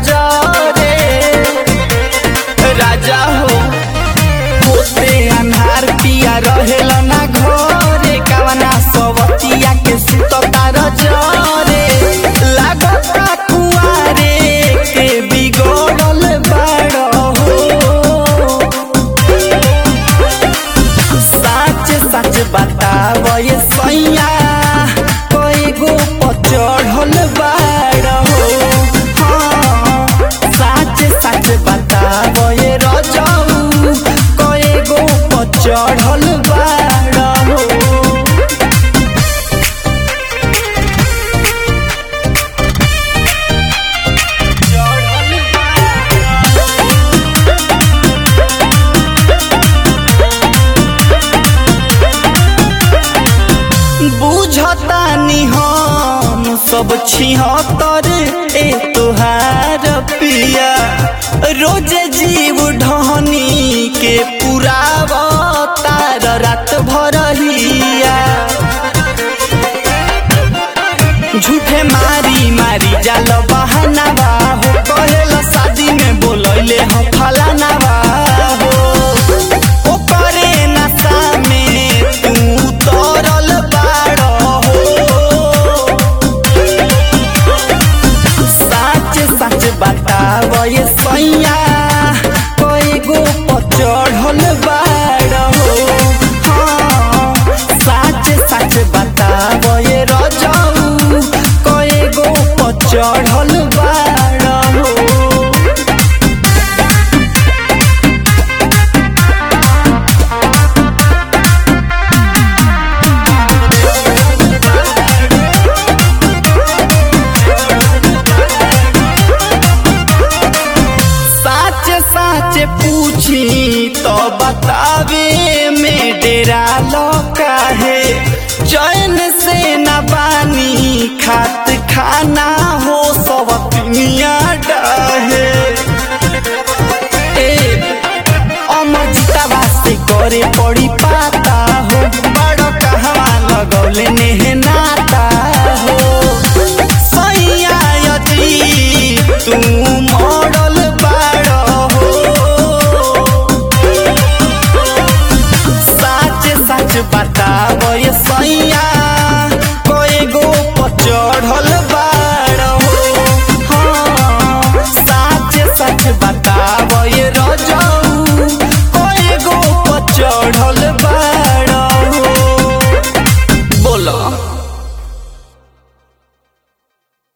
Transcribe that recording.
जरे राजा हो होते अन्हार पिया रहेल ना घरे कावना सवतिया के सुततार जरे लागता कुआरे के बिगड़ल बाड़ हो सच सच बताव ये सैया कई गो पचढ़ल बाड़ हो हाँ, सच सच बताव ये रजऊ कई गो पचढ़ल बाड़ हो बुझतानी हम सब छिहत्तर ए तोहार पिया रोज जीव ढहनी के पुराव तार रात भरहिया झूठे मारी मारी जाल बहाना हो कहेल शादी में बोलैले हम फलाना हो ओकरे नशा में तू तरल बाड़ हो सच सच बताव ये सैया कई गो पचढ़ल बाड़ हो हाँ, सच सच बताव ये रजऊ कई गो पचढ़ल बाड़ हो साच साच पूछी तो बतावे में डेरा लौका है चैन से न बानी खात खाना हो सब दुनिया डाहे ए अमर जितावा से करे पड़ी पाता हो बड़ कहवा लगौले नेह नाता हो सैया यदि तू मॉडल बाड़ हो साच साच बात